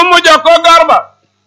mu jox ko gor ba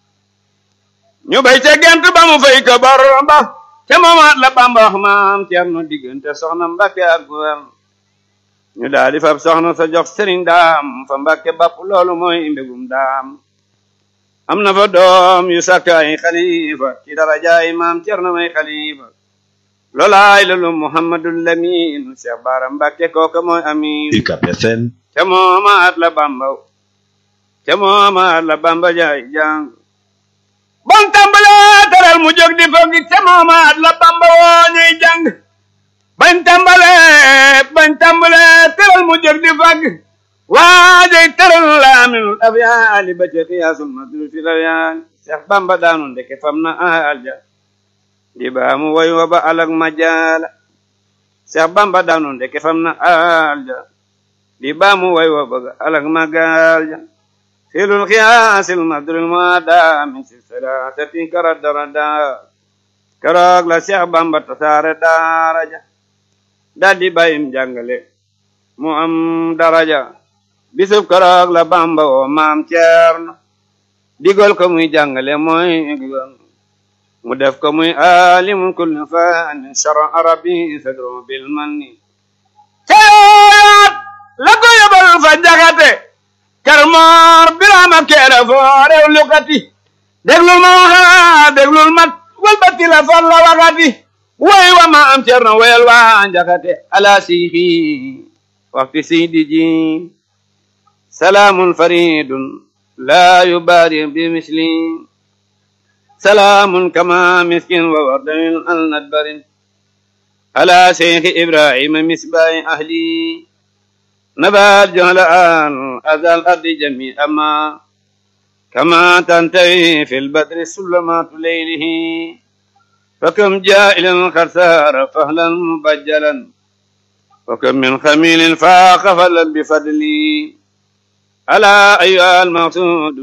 ñu bay ca gent ba mu fay ko bor ba te moomaat la Bamba wax maam Cerno diggante soxna Mbàkke ak gouverne ñu daal di fab soxna sa jox sëriñ daam fa Mbàkke bapp loolu mooy mbégum daam am na fa doom yu sàkk ay xalifa ci darajaay maam Cerno may xalifa loolaay loolu Muhammadul Lamin Cheikh Bara Mbàkke kooka mooy amin UCAB FM te moomaat la Bamba te moomaat la Bamba jaay jàng bon tàmbalee teral mu jóg di foog te moomaat la Bamba woo ñuy jàng bañ tàmbalee bañ tàmbalee teral mu jóg di fag waajay teral la aminul afyaali ba ci xiyaasul madru fi layaali Cheikh Bamba daanu ndeke fam na alja di baa mu woy wa ba alag majaala Cheikh Bamba daanu ndeke fam na alja di baa mu woy wa ba alag magalja filul xiyaasil madrul muada min silsilatin kara darada keroog la Cheikh Bamba tasaare daraja daldi bayim jàngale mu am daraja bisub keroog la Bamba woo maam Ceerno digal ko muy jàngale mooy gigal mu def ko muy alimun kulli fannin shara arabi sadru bil manni ceeyaat la ko yóbbal fa jaxate karmoor birama keere foo rew lukati déglul ma waxa déglul ma walbati la fal la wakati way wa ma am cerno wayal wa njakate ala siixi waxti siydi ji salaamun faridun la yubari bi misli salaamun kama miskin wa wardamin al nadbarin ala seyxi ibrahima misbayi ahli نبات جهل آن أذى الأرض جميعا ما كما تنتهي في البدر سلمات ليله فكم جائل خسار فهلا مبجلا وكم من خميل فاق فلا بفضلي ألا أيها المقصود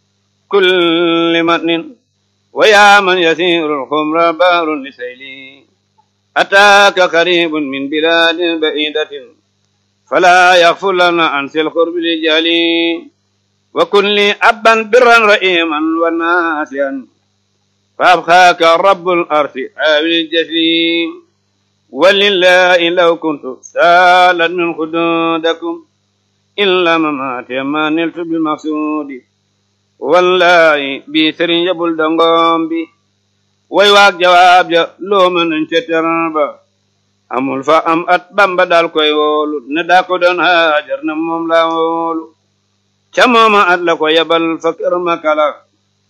كل متن ويا من يسير الخمر بار لسيلي أتاك قريب من بلاد بعيدة فلا يغفر لنا عن سي القرب لجالي وكن لي أبا برا رئيما وناسيا فأبخاك رب الأرض عامل الجسيم ولله لو كنت سالا من خدودكم إلا مماتي ما نلت بالمقصود والله بيسر يبل دنغوم بي ويواك جواب جا لو من انشتر با amul fa am at bamba dal koy woolu ne daa ko doon haajar na moom la woolu ca mooma at la ko yabal fa kër makala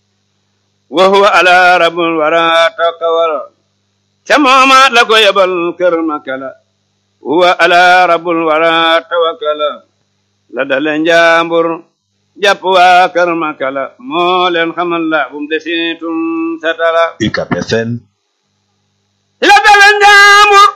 wa huwa ala rabul wara takawala ca mooma at la ko yabal kër makala huwa ala rabul wara tawakala la dale njaambur jàpp waa kër makala moo leen xamal la bum desitum satala UCAB FM la dale njaambur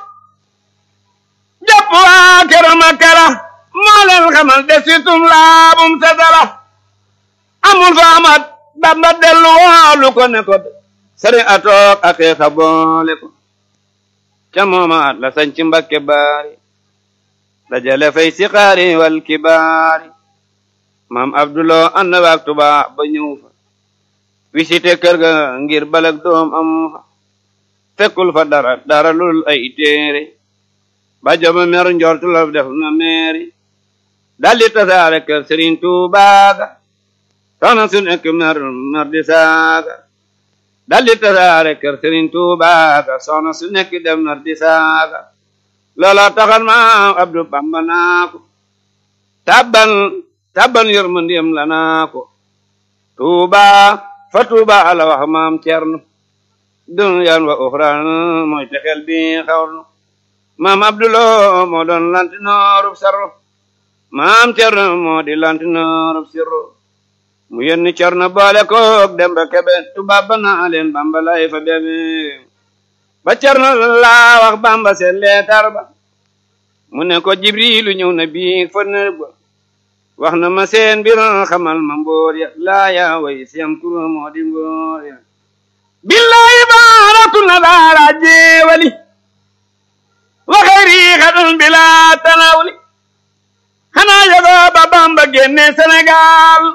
jàpp waa kër Makala moo leen xamal desitum laabum satala amul fa amat Bamba dellu woolu ko ne ko sari atoog ak xeexa boole ko ca moomaat la sañci Mbakke baari dajale fay si xaari wal kibaari maam Abdulo ànd waak tuba ba ñëw fa visité kër ga ngir balag doom am fa fekkul fa dara dara lul ay téere ba joma mer njortu la def na meeri daldi tasaare kër Sëriñ Tuubaa ga soxna su nekk mer mer di saaga daldi tasaare kër Sëriñ Tuubaa ga soxna su nekk dem mer di saaga loola taxal maam Abdu Bamba naa ko tabban tabban yërmandeem la naa ko Tuubaa fa Tuubaa ala wax maam Cerno duniyaan wa uxraan mooy texel bi xawlu maam Abdulo moo doon lantinoorub sarro maam Cerno moo di lantinoorub sirro mu yenni Cerno boole koog Demba Kebe tubaab ba naa leen Bamba lay fa bebe ba Cerno laa wax Bamba seen leetar ba mu ne ko Jibrilu ñëw na bii fa nëb ba wax na ma seen mbir xamal ma mbóor ya laa yaa way siyam kuro moo di mbóor ya billahi baaratu na daara jeewali waxeeri xadun bila tanawli xanaa yogoo ba Bamba génne Sénégal